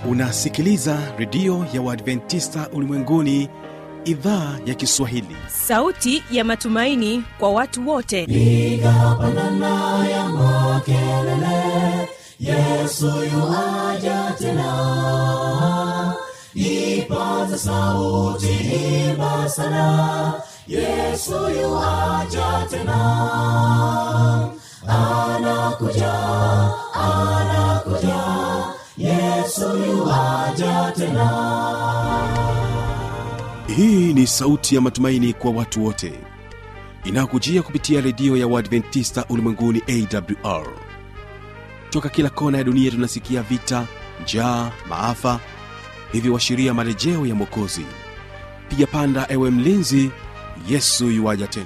unasikiliza redio ya uadventista ulimwenguni idhaa ya kiswahili sauti ya matumaini kwa watu wote piga pandana ya makelele yesu yuaja tena ipaza sauti imba sana yesu yuaja tena anakuja anakuja yesu yuaja tena hii ni sauti ya matumaini kwa watu wote inayokujia kupitia redio ya uadventista ulimwenguni awr toka kila kona ya dunia tunasikia vita njaa maafa hivyo washiria marejeo ya mwokozi piga panda ewe mlinzi yesu yuwaja tena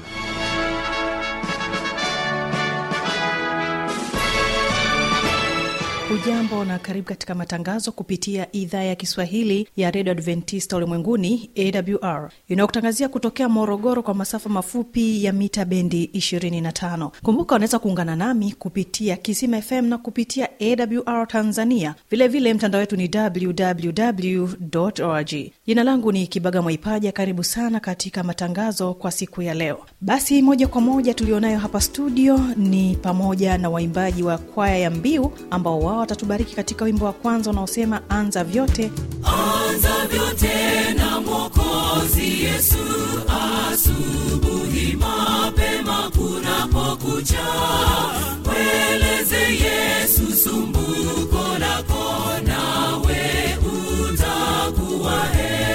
hujambo na karibu katika matangazo kupitia idhaa ya kiswahili ya redio adventista ulimwenguni awr inayokutangazia kutokea morogoro kwa masafa mafupi ya mita bendi 25 kumbuka unaweza kuungana nami kupitia kisima fm na kupitia awr tanzania vilevile mtandao wetu ni www org jina langu ni kibaga mwaipaja karibu sana katika matangazo kwa siku ya leo basi moja kwa moja tulionayo hapa studio ni pamoja na waimbaji wa kwaya ya mbiu ambao wao watatubariki katika wimbo wa kwanza unaosema anza vyote anza vyote na mwokozi yesu asubuhi mapema kunapokucha mweleze yesu sumbuko lako nawe utakuwa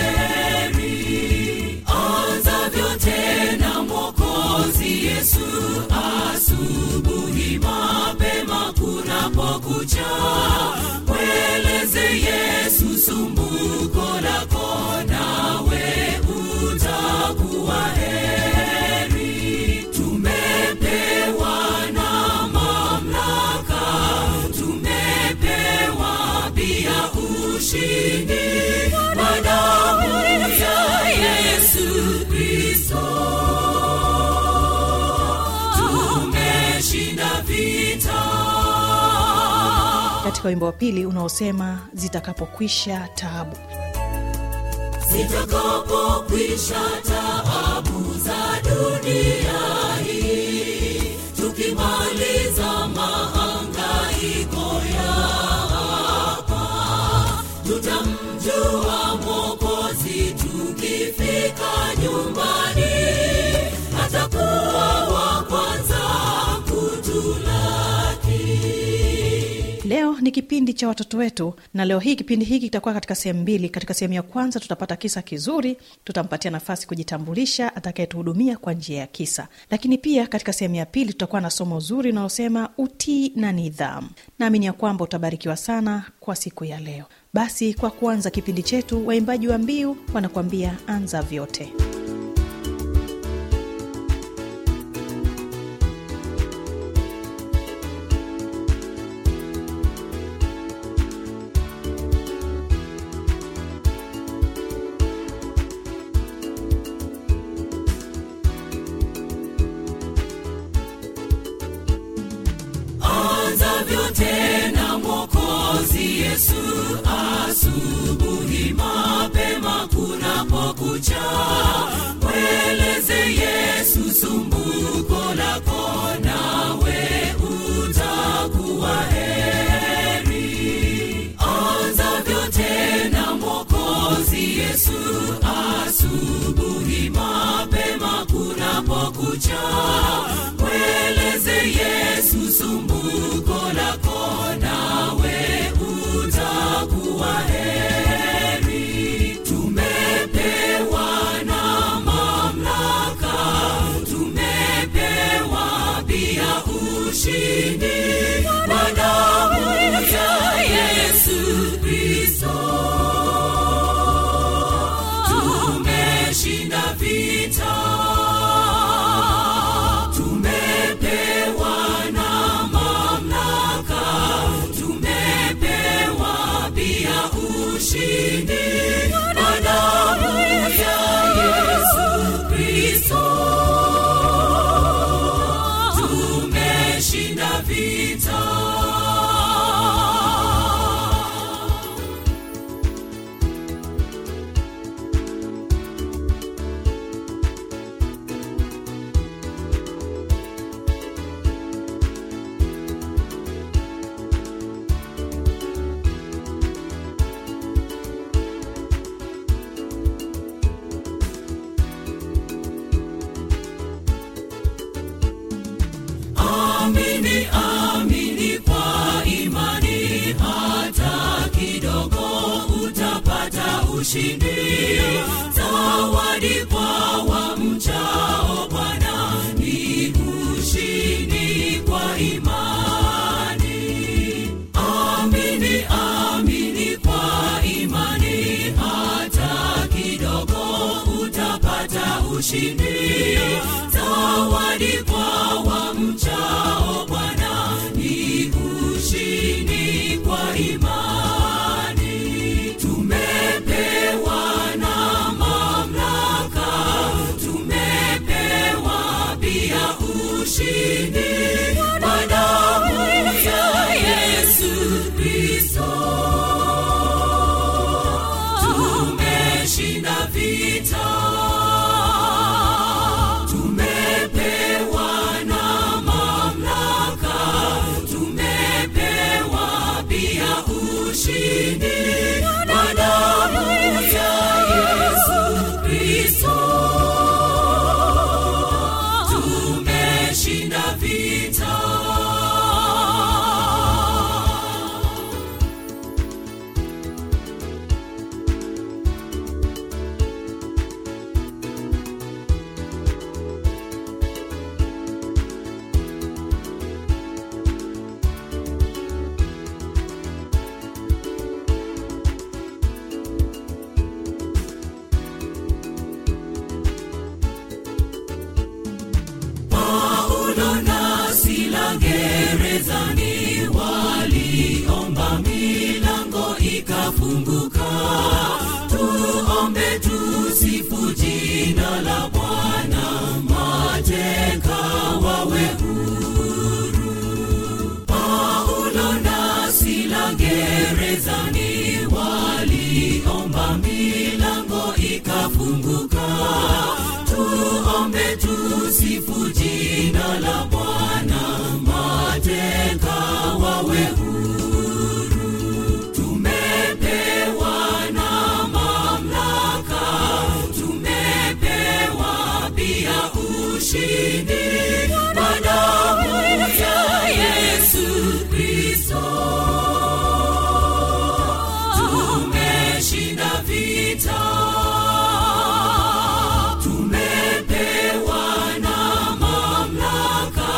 heri anza vyote na mwokozi yesu asubuhi mapema kunapokucha mweleze yesu sumbuko lako nawe utakuwa heri tumepewa na mamlaka tumepewa pia ushindi kwa damu ya yesu kristo tumeshinda vita katika wimbo wa pili unaosema zitakapokwisha taabu zitakapokwisha taabu za dunia hii tukimaliza mahangaiko ya hapa tutamjua mwokozi tukifika nyumbani atakuwa wa kwanza kutulaki leo ni kipindi cha watoto wetu na leo hii kipindi hiki kitakuwa katika sehemu mbili katika sehemu ya kwanza tutapata kisa kizuri tutampatia nafasi kujitambulisha atakayetuhudumia kwa njia ya kisa lakini pia katika sehemu ya pili tutakuwa na somo zuri unaosema utii na nidhamu naamini ya kwamba utabarikiwa sana kwa siku ya leo basi kwa kuanza kipindi chetu waimbaji wa mbiu wanakuambia anza vyote anza vyote na mwokozi yesu asubuhi mapema kunapokucha mweleze yesu sumbuko lako nawe utakuwa heri anza vyote na mwokozi yesu asubuhi mapema kunapokucha mweleze yesu sumbuko lako nawe utakuwa heri tumepewa na mamlaka tumepewa pia ushindi kwa damu ya yesu kristo tumeshinda vita tumepewa na mamlaka tumepewa pia ushindi kwa damu ya yesu kristo tumeshinda vita ushindi zawadi kwa wamchao bwana ni ushindi kwa imani amini amini kwa imani hata kidogo utapata ushindi zawadi kwa wamchao bwana ni ushindi kwa imani tumepewa na mamlaka tumepewa pia ushindi kwa damu ya yesu kristo tumeshinda vita tumepewa na mamlaka tumepewa pia ushindi kwa damu ya yesu kristo tumeshinda vita Paulo na Sila gerezani waliomba milango ikafunguka. Tuombe tusifu jina la Bwana, mateka wawe huru. Paulo na Sila gerezani waliomba milango ikafunguka. Tuombe tusifu jina la Bwana, mateka wawe huru. Tumepewa na mamlaka, tumepewa pia ushindi kwa damu ya Yesu Kristo. Tumeshinda vita tumepewa na mamlaka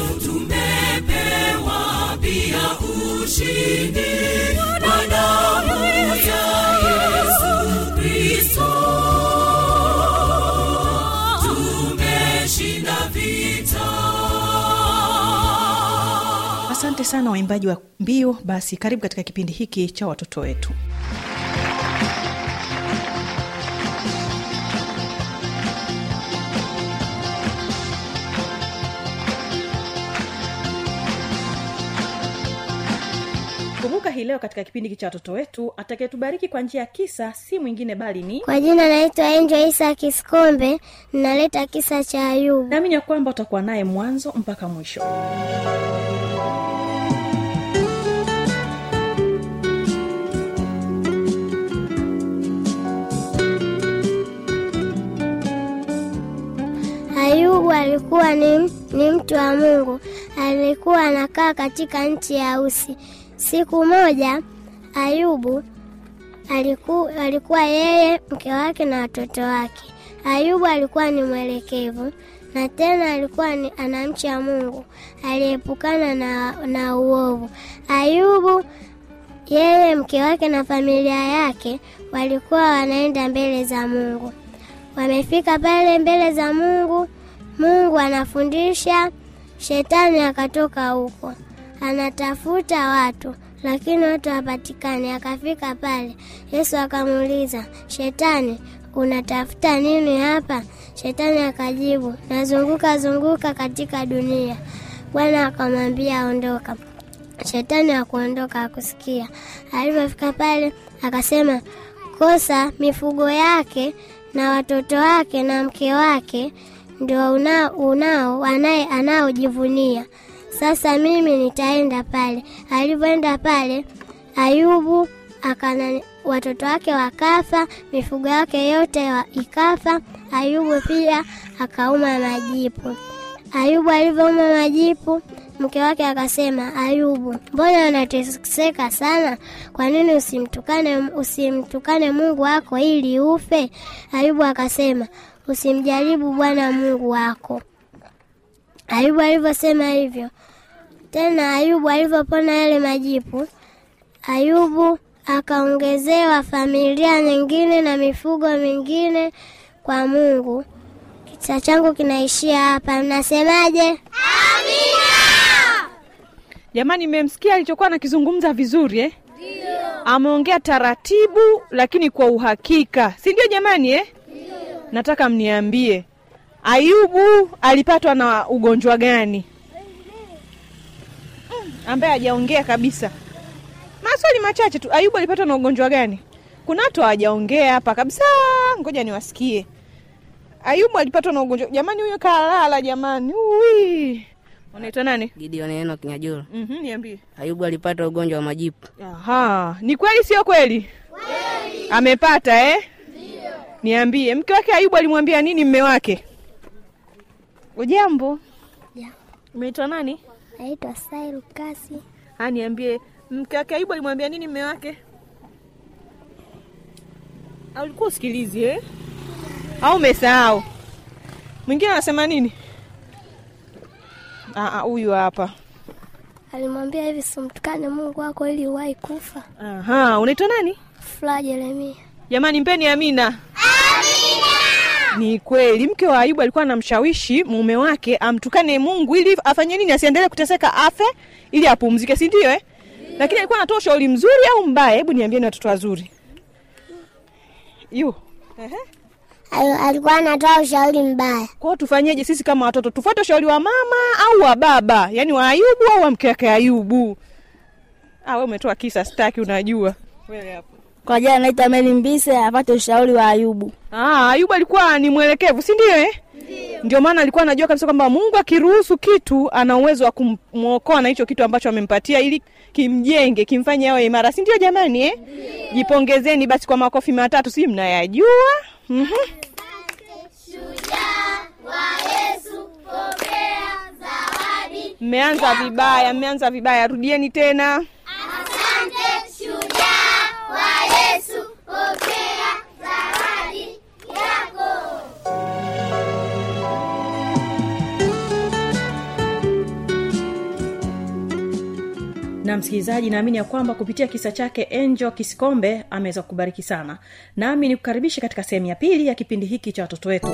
tumepewa pia ushindi kwa damu ya yesu kristo tumeshinda vita asante sana waimbaji wa mbio basi karibu katika kipindi hiki cha watoto wetu kumbuka hii leo katika kipindi hiki cha watoto wetu atakayetubariki kwa njia ya kisa si mwingine bali ni Kwa jina naitwa Enjo Isa Kiskombe, ninaleta kisa cha Ayubu. naamini ya kwamba utakuwa naye mwanzo mpaka mwisho Ayubu alikuwa ni, ni mtu wa Mungu, alikuwa anakaa katika nchi ya Usi. Siku moja Ayubu aliku, alikuwa yeye, mke wake na watoto wake. Ayubu alikuwa ni mwelekevu na tena alikuwa ni anamcha Mungu, aliepukana na, na uovu. Ayubu yeye, mke wake na familia yake walikuwa wanaenda mbele za Mungu. Wamefika pale mbele za Mungu, Mungu anafundisha, shetani akatoka huko anatafuta watu, lakini watu hapatikani. Akafika pale, Yesu akamuuliza, Shetani, unatafuta nini hapa? Shetani akajibu, nazunguka zunguka katika dunia. Bwana akamwambia, ondoka. Shetani akuondoka akusikia. Alipofika pale akasema, kosa mifugo yake na watoto wake na mke wake ndio unao, unao anaye anaojivunia. Sasa mimi nitaenda pale. Alivyoenda pale, Ayubu akana watoto wake wakafa, mifugo yake yote wa, ikafa. Ayubu pia akauma majipu. Ayubu alivyouma majipu mke wake akasema, Ayubu, mbona unateseka sana? Kwa nini usimtukane usimtukane Mungu wako ili ufe? Ayubu akasema, usimjaribu Bwana Mungu wako. Ayubu alivyosema hivyo, tena Ayubu alivyopona yale majipu, Ayubu akaongezewa familia nyingine na mifugo mingine kwa Mungu. Kisa changu kinaishia hapa, mnasemaje? jamani mmemsikia alichokuwa anakizungumza vizuri eh? ameongea taratibu lakini kwa uhakika si ndio jamani eh? nataka mniambie ayubu alipatwa na ugonjwa gani Mm, ambaye hajaongea kabisa maswali machache tu ayubu alipatwa na ugonjwa gani kuna watu hawajaongea hapa kabisa ngoja niwasikie ayubu alipatwa na ugonjwa jamani huyo kalala jamani Ui. unaitwa nani Gideon Enoch Nyajula. Mhm, niambie Ayubu alipata ugonjwa wa majipu. Aha, ni kweli sio kweli? Amepata eh? Niambie, mke wake Ayubu alimwambia nini mme wake? Ujambo? Ja. Umeitwa nani? Naitwa Sairu Kasi. Ah, niambie, mke wake Ayubu alimwambia nini mme wake? Au ulikuwa usikilizi eh? Au umesahau? Mwingine anasema nini? Ah, ah, huyu hapa. Alimwambia hivi, simtukane Mungu wako ili uwahi kufa. Aha, unaitwa nani? Furaha Jeremia. Jamani, mpeni Amina. Amina. Ni kweli mke wa Ayubu alikuwa anamshawishi mume wake amtukane Mungu ili afanye nini, asiendelee kuteseka, afe ili apumzike, si ndio eh? Lakini alikuwa anatoa ushauri mzuri au mbaya? Hebu niambieni watoto wazuri. Yu. Ehe. Alikuwa anatoa ushauri mbaya. Kwa hiyo tufanyeje sisi kama watoto? Tufuate ushauri wa mama au wa baba, yaani wa Ayubu au wa mke wake Ayubu? Ah, wewe umetoa kisa, sitaki, unajua wewe hapo. Kwa jina naitwa Meli Mbise, apate ushauri wa Ayubu. Ah, Ayubu alikuwa ni mwelekevu, si ndio eh? Ndio maana alikuwa anajua kabisa kwamba Mungu akiruhusu kitu ana uwezo wa kumwokoa na hicho kitu ambacho amempatia ili kimjenge, kimfanye awe imara, si ndio jamani eh? Jipongezeni basi kwa makofi matatu, si mnayajua? Mhm. Mmeanza vibaya, mmeanza vibaya, rudieni tena. na msikilizaji naamini ya kwamba kupitia kisa chake enjo kisikombe ameweza kubariki sana nami nikukaribishe katika sehemu ya pili ya kipindi hiki cha watoto wetu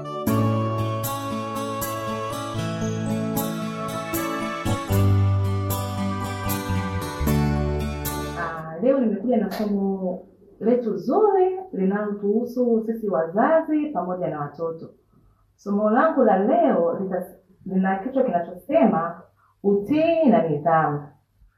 Ah, leo nimekuja na somo letu zuri linalotuhusu sisi wazazi pamoja na watoto. Somo langu la leo lita- lina kichwa kinachosema utii na nidhamu.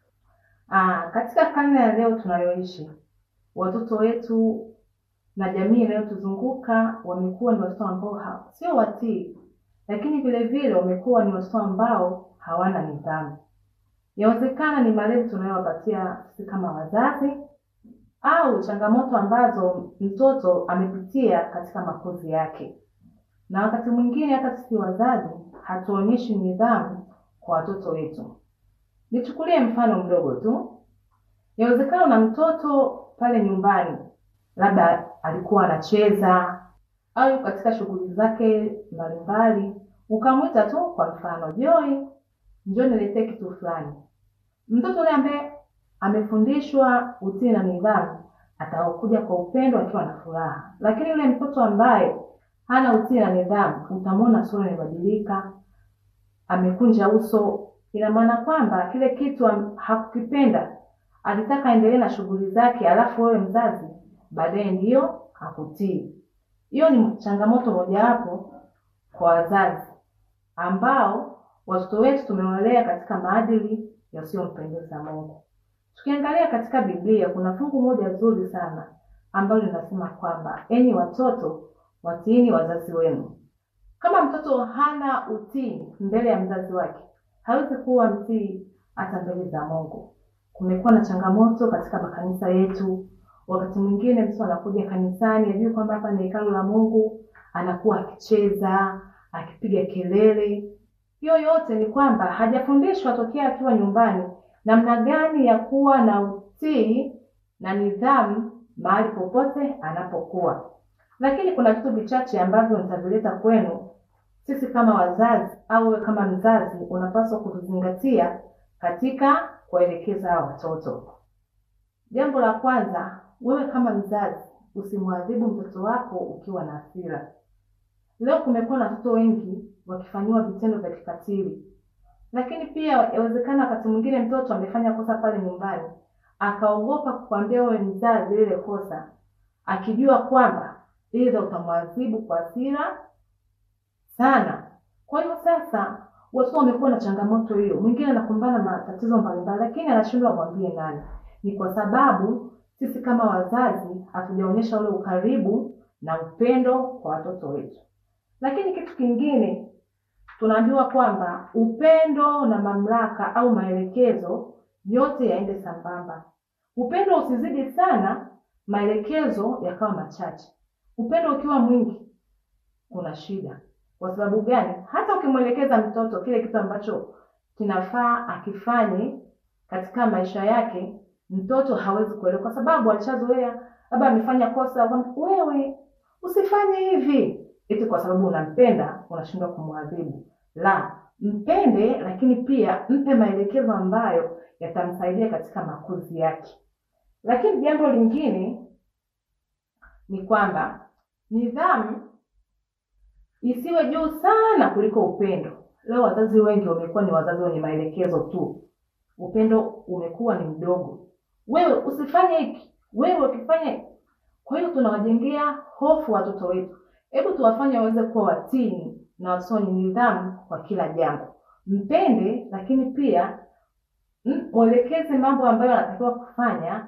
Ah, katika karne ya leo tunayoishi, watoto wetu na jamii inayotuzunguka wamekuwa ni watoto ambao ha- sio watii, lakini vile vile wamekuwa ni watoto ambao hawana nidhamu. Yawezekana ni malezi tunayowapatia sisi kama wazazi au changamoto ambazo mtoto amepitia katika makuzi yake, na wakati mwingine hata sisi wazazi hatuonyeshi nidhamu kwa watoto wetu. Nichukulie mfano mdogo tu. Yawezekana na mtoto pale nyumbani, labda alikuwa anacheza au yuko katika shughuli zake mbalimbali, ukamwita tu, kwa mfano, Joy, njoo niletee kitu fulani. Mtoto yule ambaye amefundishwa utii na nidhamu atakuja kwa upendo akiwa na furaha, lakini yule mtoto ambaye hana utii na nidhamu, utamwona sura imebadilika, amekunja uso. Ina maana kwamba kile kitu am- hakukipenda, alitaka aendelee na shughuli zake, alafu wewe mzazi baadaye ndiyo hakutii. Hiyo ni changamoto mojawapo kwa wazazi ambao watoto wetu tumewalea katika maadili yasiyompendeza Mungu. Tukiangalia katika Biblia kuna fungu moja zuri sana ambalo linasema kwamba enyi watoto watiini wazazi wenu. Kama mtoto hana utii mbele ya mzazi wake, hawezi kuwa mtii hata mbele za Mungu. Kumekuwa na changamoto katika makanisa yetu. Wakati mwingine mtu anakuja kanisani, ajui kwamba hapa ni hekalu la Mungu, anakuwa akicheza, akipiga kelele. hiyo yote ni kwamba hajafundishwa tokea akiwa nyumbani namna gani ya kuwa na utii na nidhamu mahali popote anapokuwa. Lakini kuna vitu vichache ambavyo nitavileta kwenu sisi kama wazazi au wewe kama mzazi unapaswa kuvizingatia katika kuwaelekeza hawa watoto. Jambo la kwanza, wewe kama mzazi usimwadhibu mtoto wako ukiwa na hasira. Leo kumekuwa na watoto wengi wakifanyiwa vitendo vya kikatili, lakini pia yawezekana wakati mwingine mtoto amefanya kosa pale nyumbani akaogopa kukwambia wewe mzazi lile kosa, akijua kwamba aidha utamwadhibu kwa hasira sana. Kwa hiyo sasa watoto wamekuwa na changamoto hiyo, mwingine anakumbana na matatizo mbalimbali, lakini anashindwa amwambie nani. Ni kwa sababu sisi kama wazazi hatujaonyesha ule ukaribu na upendo kwa watoto wetu. Lakini kitu kingine tunaambiwa kwamba upendo na mamlaka au maelekezo yote yaende sambamba. Upendo usizidi sana, maelekezo yakawa machache. Upendo ukiwa mwingi, kuna shida. Kwa sababu gani? Hata ukimwelekeza mtoto kile kitu ambacho kinafaa akifanye katika maisha yake, mtoto hawezi kuelewa, kwa sababu alishazoea, labda amefanya kosa, wewe usifanye hivi, eti kwa sababu unampenda unashindwa kumwadhibu. La, mpende, lakini pia mpe maelekezo ambayo yatamsaidia katika makuzi yake. Lakini jambo lingine ni kwamba nidhamu isiwe juu sana kuliko upendo. Leo wazazi wengi wamekuwa ni wazazi wenye maelekezo tu, upendo umekuwa ni mdogo. Wewe usifanye hiki, wewe ukifanya hiki. Kwa hiyo tunawajengea hofu watoto wetu. Hebu tuwafanye waweze kuwa watii na wasonye nidhamu kwa kila jambo. Mpende, lakini pia mwelekeze mambo ambayo anatakiwa kufanya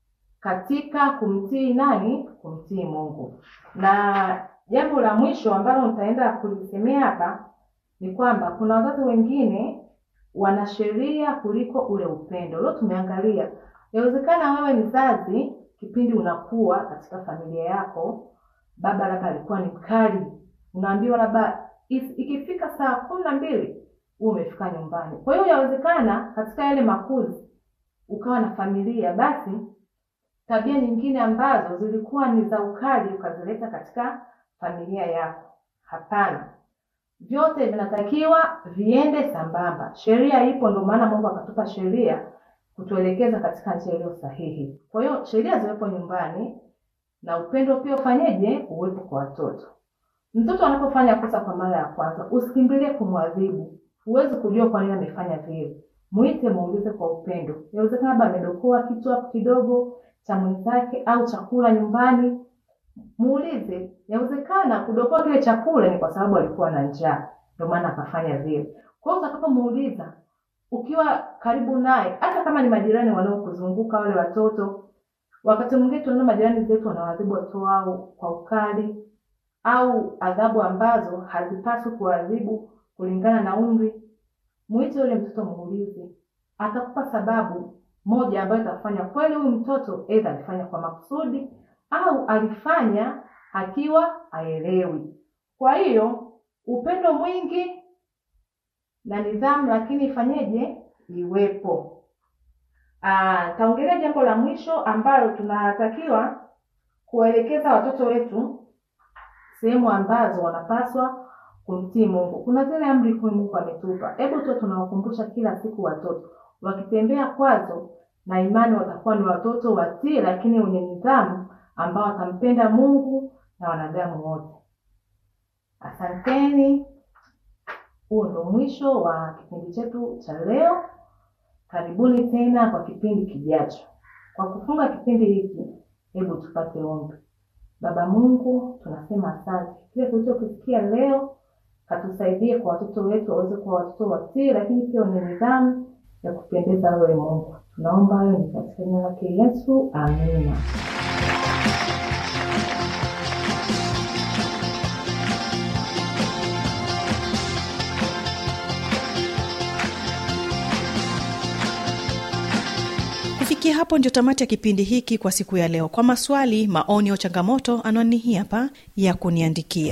katika kumtii nani? Kumtii Mungu. Na jambo la mwisho ambalo nitaenda kulisemea hapa ni kwamba kuna wazazi wengine wana sheria kuliko ule upendo. Leo tumeangalia, yawezekana wewe mzazi, kipindi unakuwa katika familia yako, baba labda alikuwa ni mkali, unaambiwa labda ikifika saa kumi na mbili huo umefika nyumbani. Kwa hiyo yawezekana katika yale makuzi ukawa na familia, basi tabia nyingine ambazo zilikuwa ni za ukali ukazileta katika familia yako. Hapana, vyote vinatakiwa viende sambamba. Sheria ipo, ndio maana Mungu akatupa sheria kutuelekeza katika njia iliyo sahihi. Kwa hiyo sheria ziwepo nyumbani na upendo pia ufanyeje? Uwepo kwa watoto. Mtoto anapofanya kosa kwa mara ya kwanza, usikimbilie kumwadhibu. Huwezi kujua kwa nini amefanya vile. Mwite, muulize kwa upendo. Inawezekana labda amedokoa kitu hapo kidogo cha mwenzake au chakula nyumbani, muulize. Yawezekana kudokoa kile chakula ni kwa sababu alikuwa na njaa, ndio maana akafanya vile. Kwa hiyo utakapomuuliza, ukiwa karibu naye, hata kama ni majirani wanaokuzunguka wale watoto, wakati mwingine tunaona majirani zetu wanawadhibu watoto wao kwa ukali au adhabu ambazo hazipaswi kuadhibu kulingana na umri. Mwite yule mtoto, muulize, atakupa sababu moja ambayo itakufanya kweli huyu mtoto aidha alifanya kwa makusudi au alifanya akiwa aelewi. Kwa hiyo upendo mwingi na nidhamu, lakini ifanyeje? Iwepo. Taongelea jambo la mwisho ambalo tunatakiwa kuwaelekeza watoto wetu sehemu ambazo wanapaswa kumtii Mungu. Kuna zile amri kuu Mungu ametupa, hebu tu tunawakumbusha kila siku watoto wakitembea kwazo na imani watakuwa ni watoto watii, lakini wenye nidhamu ambao watampenda Mungu na wanadamu wote. Asanteni. Huo ndo mwisho wa kipindi chetu cha leo. Karibuni tena kwa kipindi kijacho. Kwa kufunga kipindi hiki, hebu tupate ombi. Baba Mungu, tunasema asante kile tulichokisikia leo, katusaidie kwa watoto wetu waweze kuwa watoto watii, lakini pia wenye nidhamu ya kupendeza wewe Mungu. Tunaomba hayo ni katika jina lake Yesu, amina. kufikia hapo ndio tamati ya kipindi hiki kwa siku ya leo kwa maswali maoni au changamoto anwani hii hapa ya kuniandikia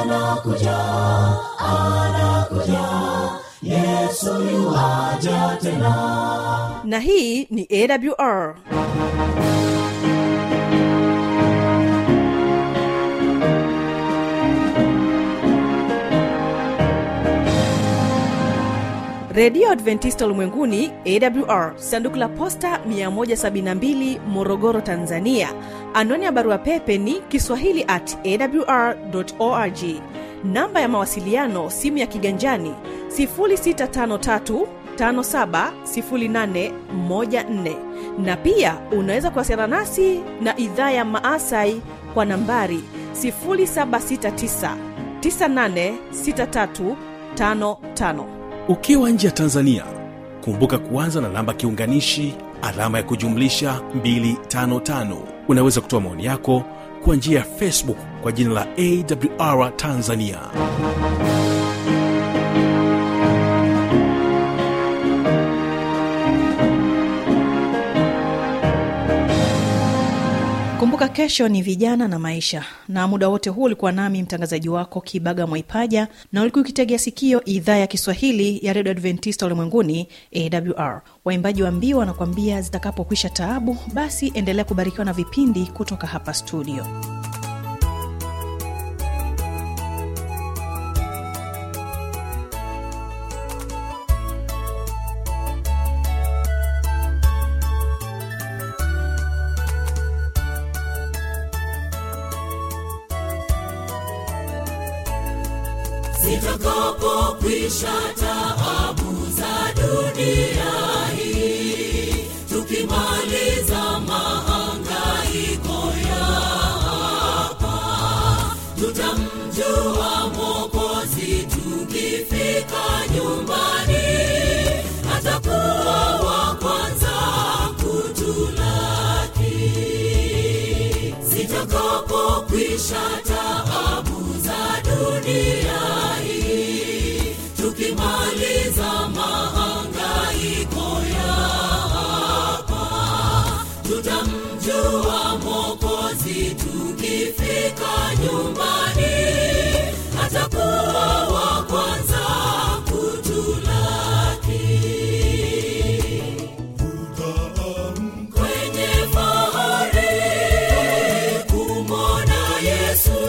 na hii ni awr redio adventista ulimwenguni awr sanduku la posta 172 morogoro tanzania anwani ya barua pepe ni kiswahili at awr org namba ya mawasiliano simu ya kiganjani 653 570814 na pia unaweza kuwasiliana nasi na idhaa ya maasai kwa nambari 769 986355 ukiwa nje ya tanzania kumbuka kuanza na namba kiunganishi alama ya kujumlisha 255 unaweza kutoa maoni yako kwa njia ya facebook kwa jina la awr tanzania kumbuka kesho ni vijana na maisha na muda wote huu ulikuwa nami mtangazaji wako kibaga mwaipaja na ulikuwa ukitegea sikio idhaa ya kiswahili ya redio adventista ulimwenguni awr waimbaji wa mbiu wanakuambia zitakapokwisha taabu basi endelea kubarikiwa na vipindi kutoka hapa studio zitakapokwisha taabu za dunia hii tukimaliza mahangaiko ya hapa tutamjua mwokozi tukifika nyumbani atakuwa wa kwanza kutulaki zitakapokwisha taabu za dunia hii tukimaliza mahangaiko ya hapa tutamjua mwokozi tukifika nyumbani atakuwa wa kwanza kutulaki kwenye fahari kumwona yesu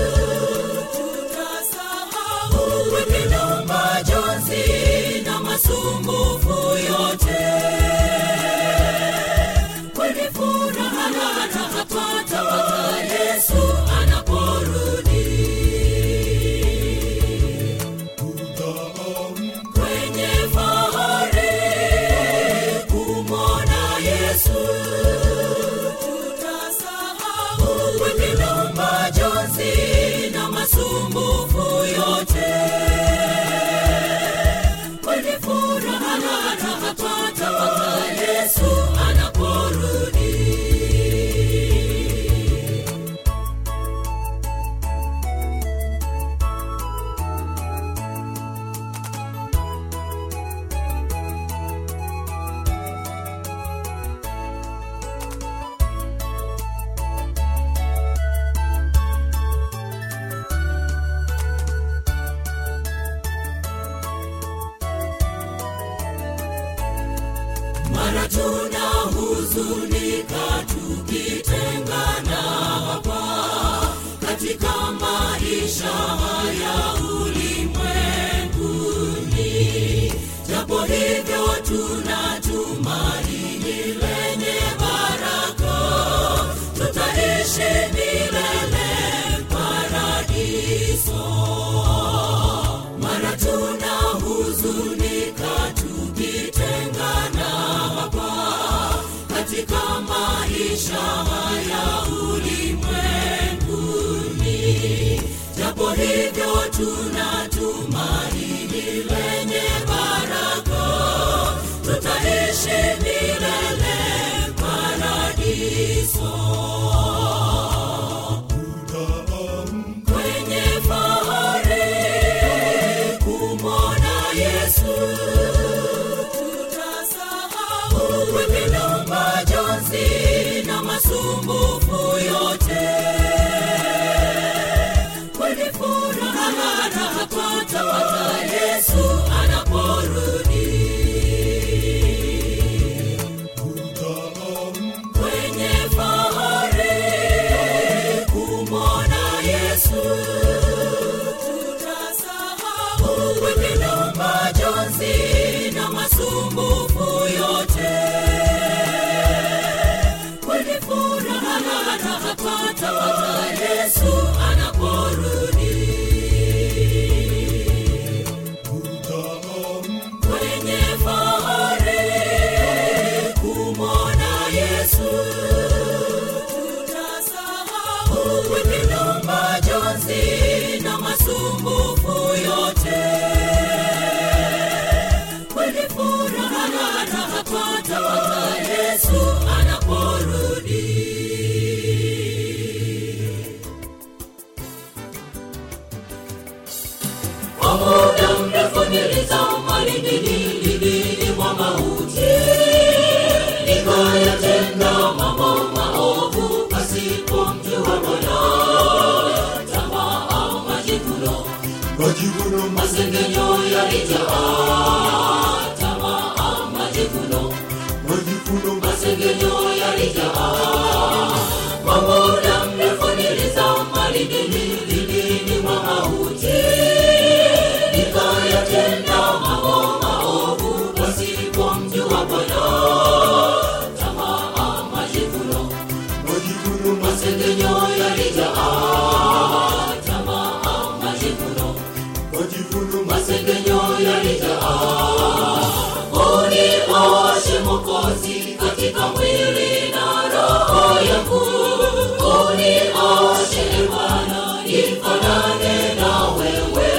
tutasahau wengine majonzi na masumbufu yote kwenye furaha tutapata yesu anaporudi kwenye fahari kumwona yesu tutasahau wengine majonzi na masumbufu yote kwenye furaha tutapata yesu anaporudi mara tuna huzunika tukitengana hapa katika maisha haya ulimwenguni japo hivyo tuna tumaini lenye baraka tutaishi milele paradiso mara tuna huzunika tukitengana hapa katika maisha haya ulimwenguni japo hivyo tuna tumaini lenye baraka tutaishi milele paradiso kwenye fahari kumwona yesu tutasahau wengine majonzi na masumbufu yote kweli furaha anapata pata yesu anaporudi kwenye fahari kumwona yesu tutasahau wengine majonzi na masumbufu yote kweli furaha anapata pata yesu anaporudi kwenye fahari kumwona yesu tutasahau wengine majonzi na masumbufu yote kweli furaha anapata pata yesu anaporudi kwa muda mrefu nilizama lindililindili mwa mauti nikayatenda mambo maovu pasipomjua bwana tamaa majivuno majivuno masengenyo yalijaa tamaa majivuno majivuno masengenyo yalijaa kwa muda mrefu nilizama lindililindili mwa mauti nikayatenda mambo maovu pasipomjua bwana tamaa majivuno majivuno masengenyo yalijaa tamaa majivuno majivuno masengenyo yalijaa unioshe mokozi katika mwili na roho yangu unioshe bwana nifanane na wewe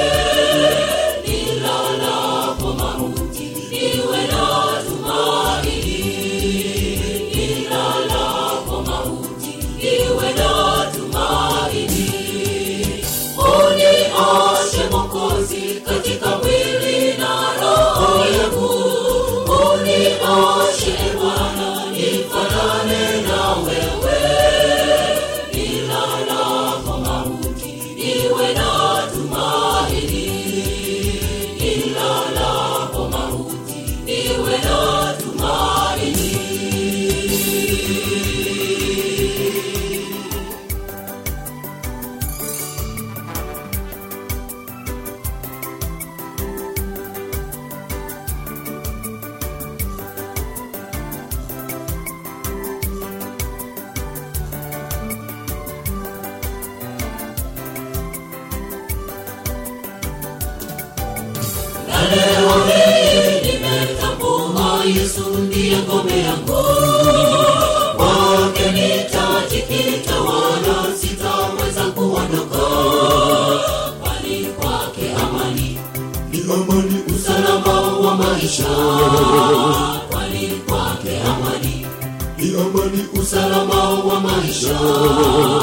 nilalapo mauti niwe na tumaini nilalapo mauti niwe na tumaini unioshe mokozi katika mwili na roho yangu unioshe bwana nifanane na wewe nilalapo mauti niwe na tumaini nilalapo mauti niwe na tumaini na leo hii nimetambua Yesu ndiye ngome yangu, kwake nitajikita, wala sitaweza kuondoka, bali kwake amani ni amani usalama wa maisha, bali kwake amani ni amani usalama wa maisha.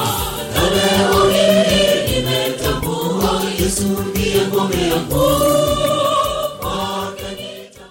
Na leo hii nimetambua Yesu ndiye ngome yangu,